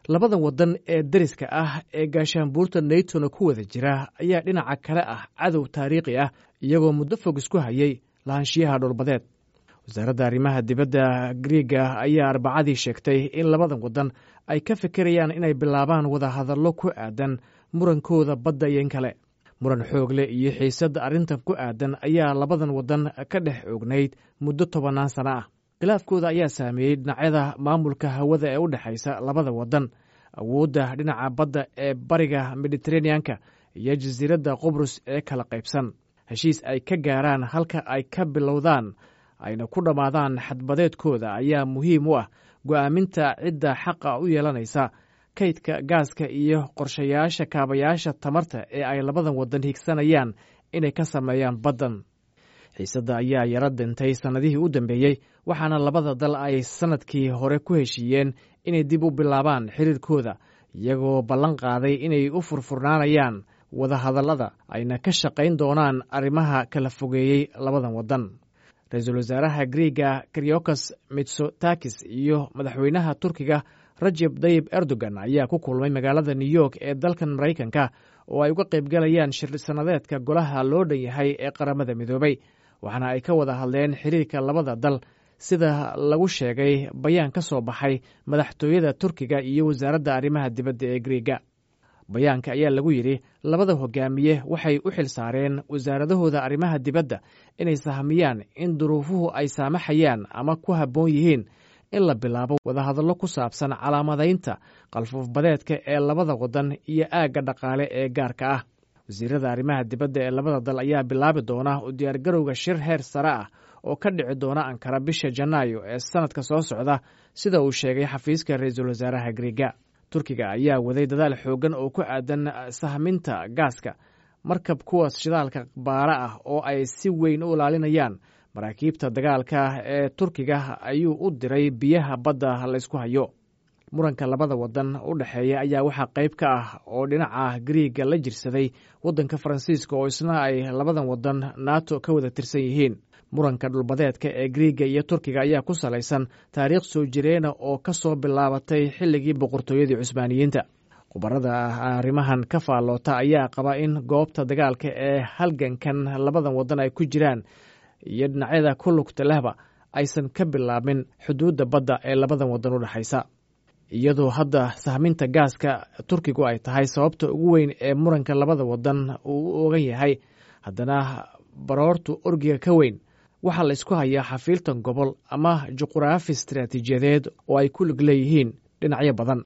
labadan waddan ee deriska ah ee gaashaanbuurta naytona ku wada jira ayaa dhinaca kale ah cadow taariikhi ah iyagoo muddo fog isku hayay lahaanshiyaha dhulbadeed wasaaradda arrimaha dibadda griiga ayaa arbacadii sheegtay in labadan waddan ay ka fikirayaan inay bilaabaan wadahadallo ku aadan murankooda badda iyo in kale muran xoogle iyo xiisadda arrintan ku aadan ayaa labadan waddan ka dhex oognayd muddo tobannaan sano ah khilaafkooda ayaa saameeyey dhinacyada maamulka hawada ee u dhexaysa labada waddan awoodda dhinaca badda ee bariga mediteraneanka iyo jasiiradda qubrus ee kala qaybsan heshiis ay ka gaaraan halka ay ka bilowdaan ayna ku dhammaadaan xadbadeedkooda ayaa muhiim u ah go'aaminta cidda xaqa u yeelanaysa kaydka gaaska iyo qorshayaasha kaabayaasha tamarta ee ay labadan waddan higsanayaan inay ka sameeyaan baddan xiisadda ayaa yaro dintay sannadihii u dambeeyey waxaana labada dal ay sannadkii hore ku heshiiyeen inay dib u bilaabaan xiriirkooda iyagoo ballan qaaday inay u furfurnaanayaan wadahadallada ayna ka shaqayn doonaan arrimaha kala fogeeyey labadan waddan ra-iisul wasaaraha griiga kriokas mitsotakis iyo madaxweynaha turkiga rajeb dayib erdogan ayaa ku kulmay magaalada new york ee dalkan maraykanka oo ay uga qaybgalayaan shir sannadeedka golaha loo dhan yahay ee qaramada midoobay waxaana ay ka wada hadleen xiriirka labada dal sida lagu sheegay bayaan ka soo baxay madaxtooyada turkiga iyo wasaaradda arrimaha dibadda ee griiga bayaanka ayaa lagu yidhi labada hogaamiye waxay u xil saareen wasaaradahooda arrimaha dibadda inay sahmiyaan in duruufuhu ay saamaxayaan ama ku habboon yihiin in la bilaabo wadahadallo ku saabsan calaamadaynta qalfuufbadeedka ee labada waddan iyo aagga dhaqaale ee gaarka ah wasiirada arrimaha dibadda ee labada dal ayaa bilaabi doona u diyaargarowga shir heer sare ah oo ka dhici doona ankara bisha janaayo ee sannadka soo socda sida uu sheegay xafiiska ra-iisul wasaaraha griiga turkiga ayaa waday dadaal xooggan oo ku aadan sahminta gaaska markab kuwaas shidaalka baara ah oo ay si weyn u ilaalinayaan maraakiibta dagaalka ee turkiga ayuu u diray biyaha badda laysku hayo muranka labada waddan u dhexeeya ayaa waxaa qayb ka ah oo dhinaca griiga la jirsaday waddanka faransiiska oo isna ay labadan waddan nato ka wada tirsan yihiin muranka dhulbadeedka ee griiga iyo turkiga ayaa ku salaysan taariikh soo jireena oo ka soo bilaabatay xilligii boqortooyadii cusbaaniyiinta khubarada arrimahan ka faalloota ayaa qaba in goobta dagaalka ee halgankan labadan waddan ay ku jiraan iyo dhinacyada ku lugta lehba aysan ka bilaabin xuduudda badda ee labadan waddan u dhexaysa iyadoo hadda sahminta gaaska turkigu ay tahay sababta ugu weyn ee muranka labada waddan uu u ogan yahay haddana baroortu orgiga ka weyn waxaa la ysku hayaa xafiiltan gobol ama juquraafi istaraatiijiyadeed oo ay ku lig leeyihiin dhinacyo badan